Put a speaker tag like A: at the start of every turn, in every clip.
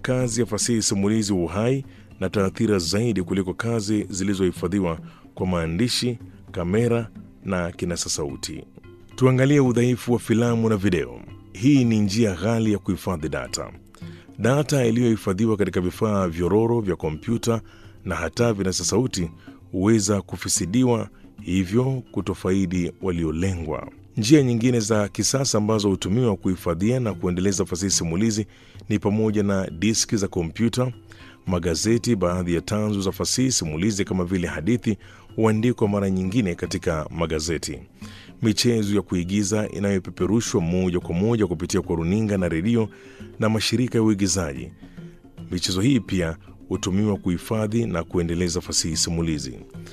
A: kazi ya fasihi simulizi uhai na taathira zaidi kuliko kazi zilizohifadhiwa kwa maandishi, kamera na kinasa sauti. Tuangalie udhaifu wa filamu na video. Hii ni njia ghali ya kuhifadhi data. Data iliyohifadhiwa katika vifaa vyororo vya kompyuta na hata vinasa sauti huweza kufisidiwa, hivyo kutofaidi waliolengwa. Njia nyingine za kisasa ambazo hutumiwa kuhifadhia na kuendeleza fasihi simulizi ni pamoja na diski za kompyuta, magazeti. Baadhi ya tanzu za fasihi simulizi kama vile hadithi huandikwa mara nyingine katika magazeti. Michezo ya kuigiza inayopeperushwa moja kwa moja kupitia kwa runinga na redio na mashirika ya uigizaji. Michezo hii pia hutumiwa kuhifadhi na kuendeleza fasihi simulizi.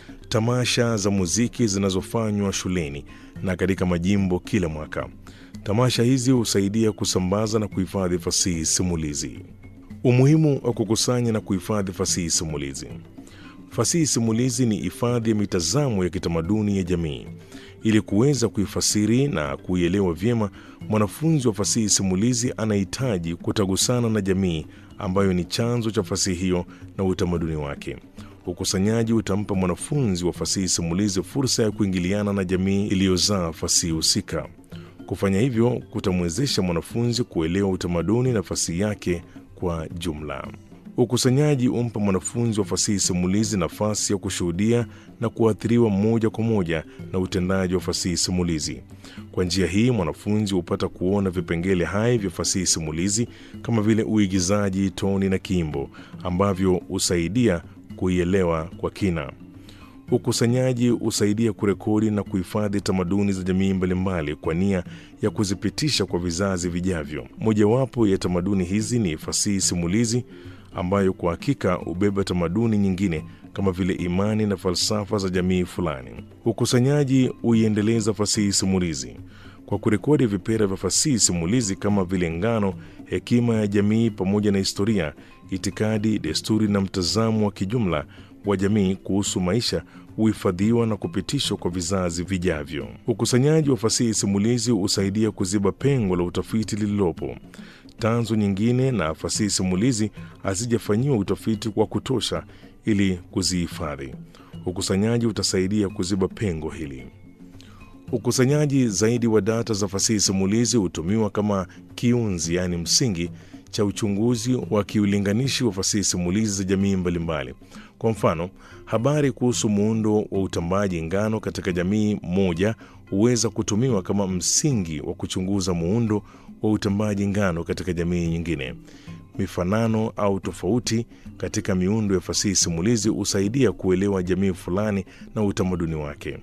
A: Tamasha za muziki zinazofanywa shuleni na katika majimbo kila mwaka. Tamasha hizi husaidia kusambaza na kuhifadhi fasihi simulizi. Umuhimu wa kukusanya na kuhifadhi fasihi simulizi. Fasihi simulizi ni hifadhi ya mitazamo ya kitamaduni ya jamii. Ili kuweza kuifasiri na kuielewa vyema, mwanafunzi wa fasihi simulizi anahitaji kutagusana na jamii ambayo ni chanzo cha fasihi hiyo na utamaduni wake. Ukusanyaji utampa mwanafunzi wa fasihi simulizi fursa ya kuingiliana na jamii iliyozaa fasihi husika. Kufanya hivyo kutamwezesha mwanafunzi kuelewa utamaduni na fasihi yake kwa jumla. Ukusanyaji umpa mwanafunzi wa fasihi simulizi nafasi ya kushuhudia na kuathiriwa moja kwa moja na utendaji wa fasihi simulizi. Kwa njia hii, mwanafunzi hupata kuona vipengele hai vya fasihi simulizi kama vile uigizaji, toni na kiimbo ambavyo husaidia kuielewa kwa kina. Ukusanyaji husaidia kurekodi na kuhifadhi tamaduni za jamii mbalimbali kwa nia ya kuzipitisha kwa vizazi vijavyo. Mojawapo ya tamaduni hizi ni fasihi simulizi ambayo kwa hakika hubeba tamaduni nyingine kama vile imani na falsafa za jamii fulani. Ukusanyaji huiendeleza fasihi simulizi kwa kurekodi vipera vya fasihi simulizi kama vile ngano, hekima ya jamii, pamoja na historia, itikadi, desturi na mtazamo wa kijumla wa jamii kuhusu maisha huhifadhiwa na kupitishwa kwa vizazi vijavyo. Ukusanyaji wa fasihi simulizi husaidia kuziba pengo la utafiti lililopo. Tanzu nyingine na fasihi simulizi hazijafanyiwa utafiti wa kutosha ili kuzihifadhi. Ukusanyaji utasaidia kuziba pengo hili. Ukusanyaji zaidi wa data za fasihi simulizi hutumiwa kama kiunzi, yaani msingi cha uchunguzi wa kiulinganishi wa fasihi simulizi za jamii mbalimbali. Kwa mfano, habari kuhusu muundo wa utambaji ngano katika jamii moja huweza kutumiwa kama msingi wa kuchunguza muundo wa utambaji ngano katika jamii nyingine. Mifanano au tofauti katika miundo ya fasihi simulizi husaidia kuelewa jamii fulani na utamaduni wake.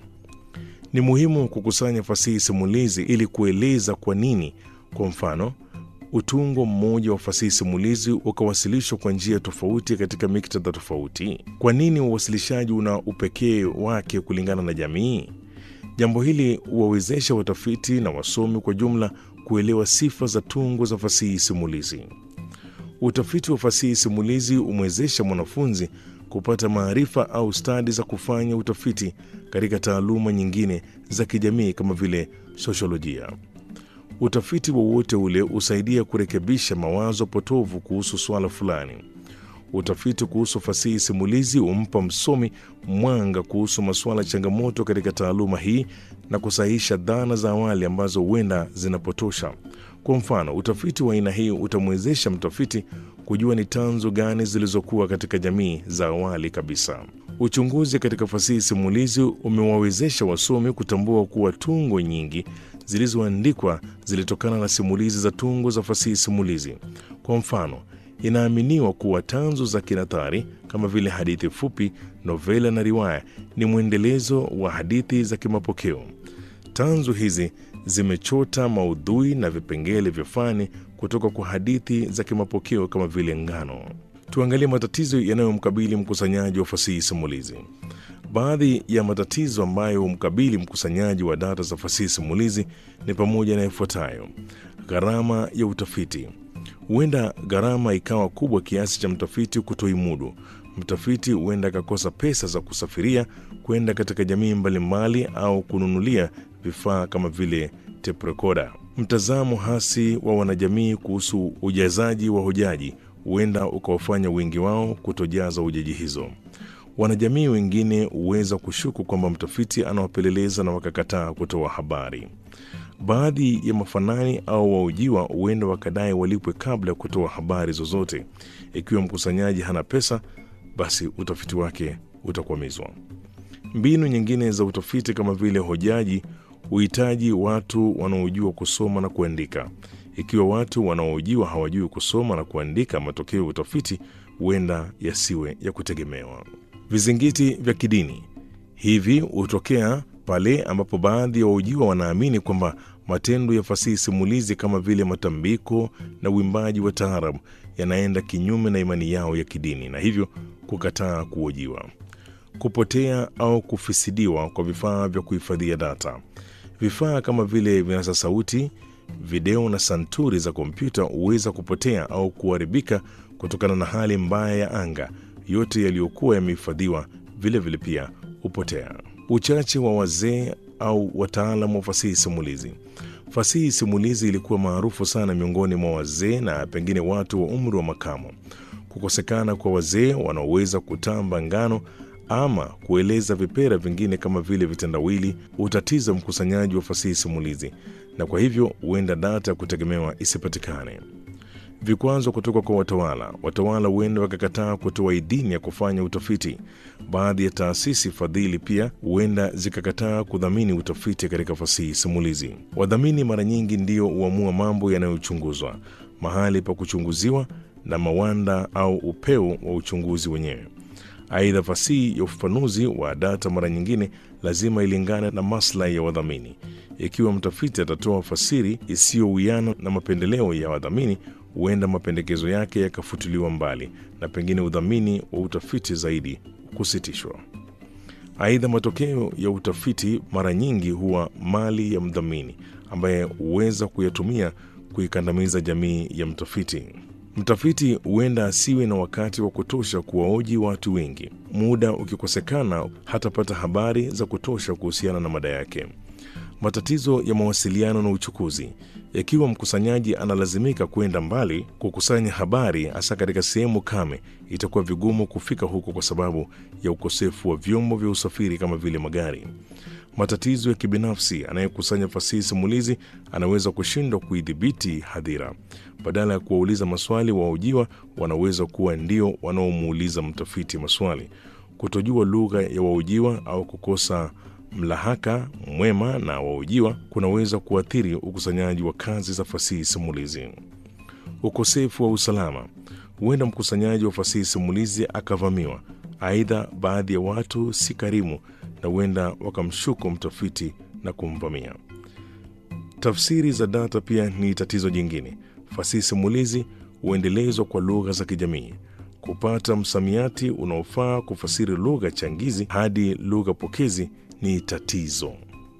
A: Ni muhimu kukusanya fasihi simulizi ili kueleza kwa nini, kwa mfano, utungo mmoja wa fasihi simulizi ukawasilishwa kwa njia tofauti katika miktadha tofauti. Kwa nini uwasilishaji una upekee wake kulingana na jamii? Jambo hili huwawezesha watafiti na wasomi kwa jumla kuelewa sifa za tungo za fasihi simulizi. Utafiti wa fasihi simulizi humwezesha mwanafunzi kupata maarifa au stadi za kufanya utafiti katika taaluma nyingine za kijamii kama vile sosiolojia. Utafiti wowote ule husaidia kurekebisha mawazo potovu kuhusu swala fulani. Utafiti kuhusu fasihi simulizi humpa msomi mwanga kuhusu masuala changamoto katika taaluma hii na kusahihisha dhana za awali ambazo huenda zinapotosha. Kwa mfano, utafiti wa aina hii utamwezesha mtafiti kujua ni tanzu gani zilizokuwa katika jamii za awali kabisa. Uchunguzi katika fasihi simulizi umewawezesha wasomi kutambua kuwa tungo nyingi zilizoandikwa zilitokana na simulizi za tungo za fasihi simulizi. Kwa mfano, inaaminiwa kuwa tanzu za kinathari kama vile hadithi fupi, novela na riwaya ni mwendelezo wa hadithi za kimapokeo. Tanzu hizi zimechota maudhui na vipengele vya fani kutoka kwa hadithi za kimapokeo kama vile ngano. Tuangalie matatizo yanayomkabili mkusanyaji wa fasihi simulizi. Baadhi ya matatizo ambayo humkabili mkusanyaji wa data za fasihi simulizi ni pamoja na ifuatayo: gharama ya utafiti. Huenda gharama ikawa kubwa kiasi cha mtafiti kutoimudu. Mtafiti huenda akakosa pesa za kusafiria kwenda katika jamii mbalimbali au kununulia vifaa kama vile tape recorder. Mtazamo hasi wa wanajamii kuhusu ujazaji wa hojaji huenda ukawafanya wengi wao kutojaza hojaji hizo. Wanajamii wengine huweza kushuku kwamba mtafiti anawapeleleza na wakakataa kutoa habari. Baadhi ya mafanani au waujiwa huenda wakadai walipwe kabla ya kutoa habari zozote. Ikiwa mkusanyaji hana pesa, basi utafiti wake utakwamizwa. Mbinu nyingine za utafiti kama vile hojaji huhitaji watu wanaojua kusoma na kuandika. Ikiwa watu wanaohojiwa hawajui kusoma na kuandika, matokeo ya utafiti huenda yasiwe ya kutegemewa. Vizingiti vya kidini hivi hutokea pale ambapo baadhi ya wahojiwa wanaamini kwamba matendo ya fasihi simulizi kama vile matambiko na uimbaji wa taarabu yanaenda kinyume na imani yao ya kidini na hivyo kukataa kuhojiwa. Kupotea au kufisidiwa kwa vifaa vya kuhifadhia data. Vifaa kama vile vinasa sauti, video na santuri za kompyuta huweza kupotea au kuharibika kutokana na hali mbaya ya anga. Yote yaliyokuwa yamehifadhiwa vilevile pia hupotea. Uchache wa wazee au wataalamu wa fasihi simulizi. Fasihi simulizi ilikuwa maarufu sana miongoni mwa wazee na pengine watu wa umri wa makamo. Kukosekana kwa wazee wanaoweza kutamba ngano ama kueleza vipera vingine kama vile vitendawili hutatiza mkusanyaji wa fasihi simulizi, na kwa hivyo huenda data ya kutegemewa isipatikane. Vikwazo kutoka kwa watawala. Watawala huenda wakakataa kutoa idhini ya kufanya utafiti. Baadhi ya taasisi fadhili pia huenda zikakataa kudhamini utafiti katika fasihi simulizi. Wadhamini mara nyingi ndio huamua mambo yanayochunguzwa, mahali pa kuchunguziwa na mawanda au upeo wa uchunguzi wenyewe. Aidha, fasihi ya ufafanuzi wa data mara nyingine lazima ilingane na maslahi ya wadhamini. Ikiwa mtafiti atatoa fasiri isiyowiana na mapendeleo ya wadhamini, huenda mapendekezo yake yakafutiliwa mbali na pengine udhamini wa utafiti zaidi kusitishwa. Aidha, matokeo ya utafiti mara nyingi huwa mali ya mdhamini ambaye huweza kuyatumia kuikandamiza jamii ya mtafiti. Mtafiti huenda asiwe na wakati wa kutosha kuwaoji watu wengi. Muda ukikosekana, hatapata habari za kutosha kuhusiana na mada yake. Matatizo ya mawasiliano na uchukuzi. Ikiwa mkusanyaji analazimika kwenda mbali kukusanya habari, hasa katika sehemu kame, itakuwa vigumu kufika huko kwa sababu ya ukosefu wa vyombo vya usafiri kama vile magari. Matatizo ya kibinafsi. Anayekusanya fasihi simulizi anaweza kushindwa kuidhibiti hadhira. Badala ya kuwauliza maswali, wahojiwa wanaweza kuwa ndio wanaomuuliza mtafiti maswali. Kutojua lugha ya wahojiwa au kukosa mlahaka mwema na wahojiwa kunaweza kuathiri ukusanyaji wa kazi za fasihi simulizi. Ukosefu wa usalama. Huenda mkusanyaji wa fasihi simulizi akavamiwa. Aidha, baadhi ya watu si karimu na huenda wakamshuku mtafiti na kumvamia. Tafsiri za data pia ni tatizo jingine. Fasihi simulizi huendelezwa kwa lugha za kijamii. Kupata msamiati unaofaa kufasiri lugha changizi hadi lugha pokezi ni tatizo.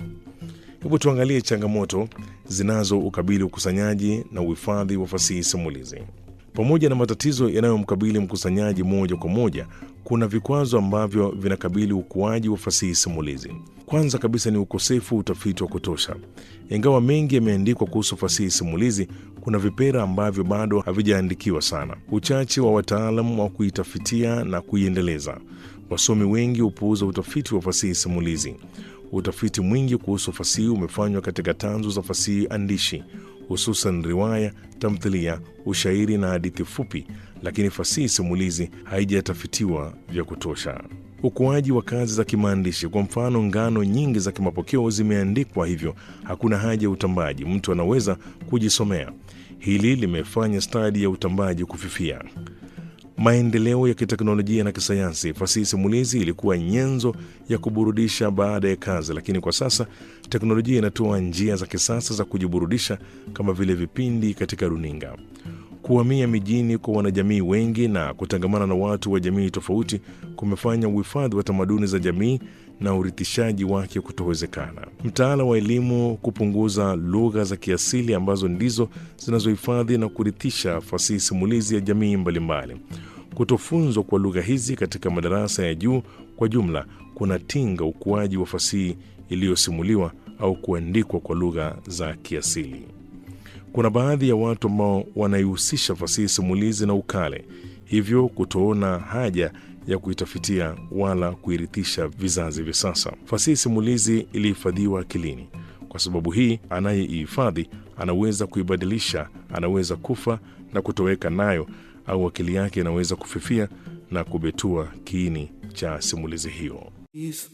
A: Hebu tuangalie changamoto zinazo ukabili ukusanyaji na uhifadhi wa fasihi simulizi. Pamoja na matatizo yanayomkabili mkusanyaji moja kwa moja, kuna vikwazo ambavyo vinakabili ukuaji wa fasihi simulizi. Kwanza kabisa ni ukosefu wa utafiti wa kutosha. Ingawa mengi yameandikwa kuhusu fasihi simulizi, kuna vipera ambavyo bado havijaandikiwa sana. Uchache wa wataalam wa kuitafitia na kuiendeleza. Wasomi wengi hupuuza utafiti wa fasihi simulizi. Utafiti mwingi kuhusu fasihi umefanywa katika tanzu za fasihi andishi, hususan riwaya, tamthilia, ushairi na hadithi fupi, lakini fasihi simulizi haijatafitiwa vya kutosha. Ukuaji wa kazi za kimaandishi. Kwa mfano, ngano nyingi za kimapokeo zimeandikwa, hivyo hakuna haja ya utambaji, mtu anaweza kujisomea. Hili limefanya stadi ya utambaji kufifia. Maendeleo ya kiteknolojia na kisayansi. Fasihi simulizi ilikuwa nyenzo ya kuburudisha baada ya kazi, lakini kwa sasa teknolojia inatoa njia za kisasa za kujiburudisha kama vile vipindi katika runinga. Kuhamia mijini kwa wanajamii wengi na kutangamana na watu wa jamii tofauti kumefanya uhifadhi wa tamaduni za jamii na urithishaji wake kutowezekana. Mtaala wa elimu kupunguza lugha za kiasili ambazo ndizo zinazohifadhi na kurithisha fasihi simulizi ya jamii mbalimbali. Kutofunzwa kwa lugha hizi katika madarasa ya juu kwa jumla kunatinga ukuaji wa fasihi iliyosimuliwa au kuandikwa kwa lugha za kiasili. Kuna baadhi ya watu ambao wanaihusisha fasihi simulizi na ukale, hivyo kutoona haja ya kuitafitia wala kuirithisha vizazi vya sasa. Fasihi simulizi ilihifadhiwa akilini. Kwa sababu hii, anayeihifadhi anaweza kuibadilisha, anaweza kufa na kutoweka nayo, au akili yake inaweza kufifia na kubetua kiini cha simulizi hiyo.